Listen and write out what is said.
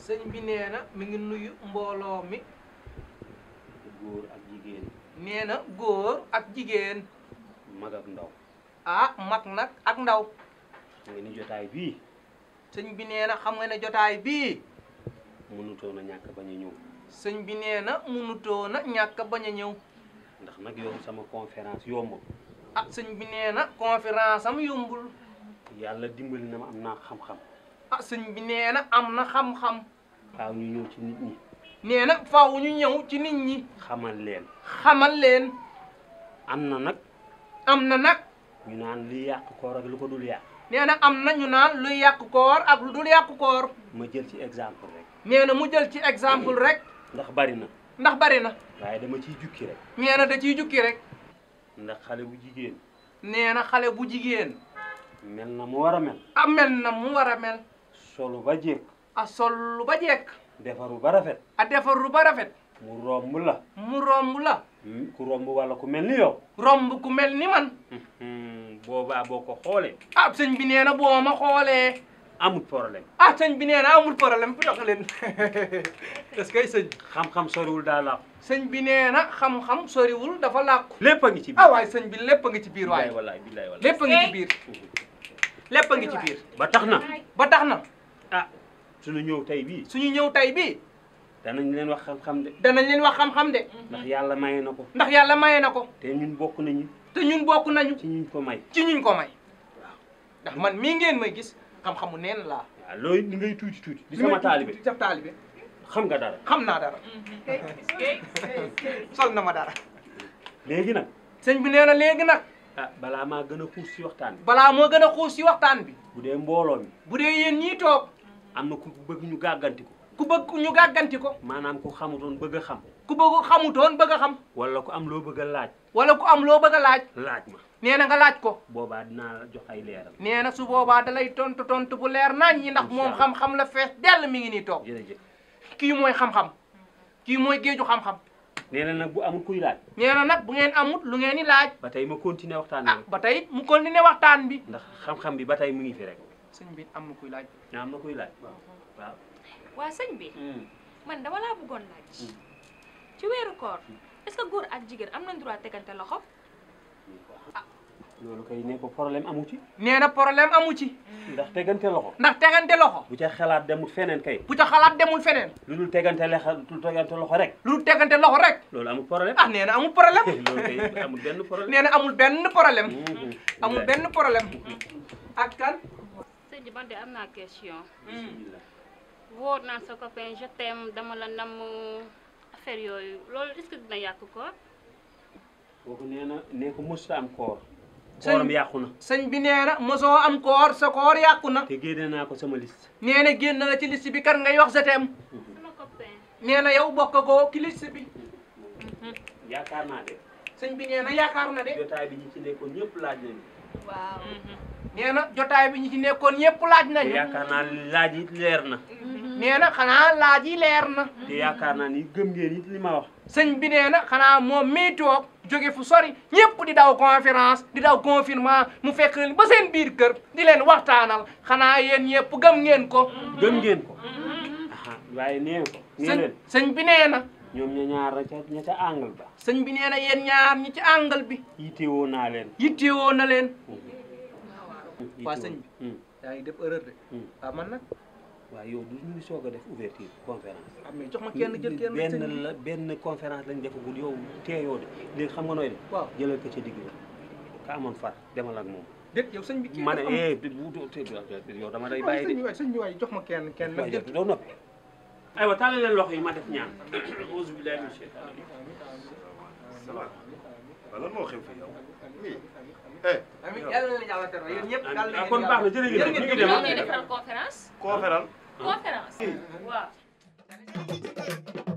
sëñ bi nee na mi ngi nuyu mbooloo mi góor ak jigéen nee na góor ak jigéen mag ak ndaw ah mag nag ak ndaw nga ni jotaay bii sëñ bi nee na xam nga ne jotaay bii mënutoon a ñàkk bañ a ñëw sëñ bi nee na mënutoo na ñàkk bañ a ñëw ndax nag yow sama conférence yombul ah sëñ bi nee na conférence am yombul yàlla dimbali na ma am naa xam-xam ah sëñ bi nee na am na xam-xam waaw ñu ñëw ci nit ñi nee na faaw ñu ñëw ci nit ñi xamal leen xamal leen am na nag am na nag ñu naan li yàq koor ak lu ko dul yàq nee na am na ñu naan luy yàq koor ak lu dul yàq koor ma jël ci exemple rek nee na mu jël ci exemple rek ndax bari na ndax bari na waaye dama ciy jukki rek nee na da ciy jukki rek ndax xale bu jigéen nee na xale bu jigéen mel na mu war a mel a mel na mu war a mel solu ba jékk a sollu ba jekk defaru ba rafet a defaru ba rafet mu romb la mu romb la ku romb walla ku mel ni yow romb ku mel ni man boobaa boo ko xoolee ah sëñ bi nee na boo ma xoolee amul problème ah sëñ bi nee na amul problème fu jox leen est-ce que sëñ xam-xam soriwul daal la sëñ bi nee na xam-xam soriwul dafa làkku lépp a ngi ci biir ah waay sëñ bi lépp a ngi ci biir waay billaay wallaay billaay wallaay lépp a ngi ci biir lépp a ngi ci biir ba tax na ba tax na ah suñu ñëw tey bii suñu ñëw tey bii danañ leen wax xam-xam de danañ leen wax xam-xam de ndax yàlla maye na ko ndax yàlla maye na ko te ñun bokk nañu te ñun bokk nañu ci ñuñ ko may ci ñuñ ko may ndax man mii ngeen may gis xam-xamu neen laa waaw looy li ngay tuuti tuuti di sama taalibe di sa taalibe xam nga dara xam naa dara sol na ma dara léegi nag sëñ bi nee na léegi nag ah balaa maa gën a xuus si waxtaan bi balaa moo gën a xuus ci waxtaan bi bu dee mbooloo mi bu dee yéen ñii toog am na ku bëgg ñu gàgganti ko ku bëgg ñu gàgganti ko maanaam ku xamutoon bëgg a xam ku bëgg xamutoon bëgg a xam wala ku am loo bëgg a laaj wala ku am loo bëgg a laaj laaj ma nee na nga laaj ko boobaa dinaa la jox ay leeral nee na su boobaa da lay tontu tontu bu leer nañ ñi ndax moom Incha Allah. xam-xam la fees dell mi ngi nii toog jërëjëf kii mooy xam-xam kii mooy géeju xam-xam nee na nag bu amul kuy laaj nee na nag bu ngeen amut lu ngeen di laaj ba tey ma continuer waxtaan ah bi ba tey mu continuer waxtaan bi ndax xam-xam bi ba tey mu ngi fi rek sëñ bi am na kuy laaj ñaa am na kuy laaj waaw waa sëñ bi man dama laa bëggoon laaj ci weeru koor est-ce que góor ak jigéen am nañ droit tegante loxo loolu kay ne ko problème amu ci nee na problème amu ci ndax tegante loxo ndax tegante loxo bu ca xalaat demul feneen kay bu ca xalaat demul feneen lu dul tegante lexa lu dul tegante loxo rek lu dul tegante loxo rek loolu amul problème ah nee na amul problème loolu kay amul benn problème nee na amul benn problème Mhm. amul benn problème ak kan sëñ bi man de am naa question Bismillah. wóor naan sa copain je t'aime dama la namm affaire yooyu loolu est-ce que dina yàq ko kooku nee na nee ko mësuta am koor Sëñ- kooram yàqu na sëñ bi nee na mosoo am koor sa koor yàqu na te génne naa ko sama liste nee na génn la ci liste bi kan ngay wax sa teem sama copain nee na yow bokk koo ci liste bi yaakaar naa de sëñ bi nee na yaakaar na de jotaay bi ñi ci nekkoon ñëpp laaj nañu waaw nee na jotaay bi ñi ci nekkoon ñëpp laaj te nañu yaakaar naa laaj it leer na nee na xanaa laaj yi leer na te yaakaar naa ni gëm ngeen it li ma wax sëñ bi nee na xanaa moom mii toog jóge fu sori ñëpp di daw conférence di daw confinement mu fekk leen ba seen biir kër di leen waxtaanal xanaa yéen ñëpp gëm ngeen ko gëm ngeen ko aha waaye nee ko nee sëñ leen sëñ bi nee na ñoom ña ñaar ña ca ña ca angle ba sëñ bi nee na yéen ñaar ñi ci àngal bi yittewoo naa leen yittewoo na leen waa Yittewoo. sëñ bi Hmm. yaa ngi def erreur de Hmm. waaw man nag waaw yow du ñu ngi soog a def ouverture conférence ah mais jox ma kenn jël kenn rek sëñ bi benn la benn conférence lañ defagul yow teeyoo de léegi xam nga nooy def waaw jëlal ko ca digg ba ka amoon far demal ak moom déet yow sëñ bi kii ma ne dafa am- eh bu yow dama lay waaye bàyyi sëñ bi de waay sëñ bi waay jox ma kenn kenn waaye nag yow doo noppi aywa tàllal leen loxo yi ma def ñaan auzu billahi min shaytan waaw lan moo xew fi yow oui eh amiin yàlla na leen yàlla tere yéen ñëpp yàlla na ah leen kon baax na jërë ngeen jëf ñu ngi dem ñoo ah. ñuy defal conférence conférence conférence waaw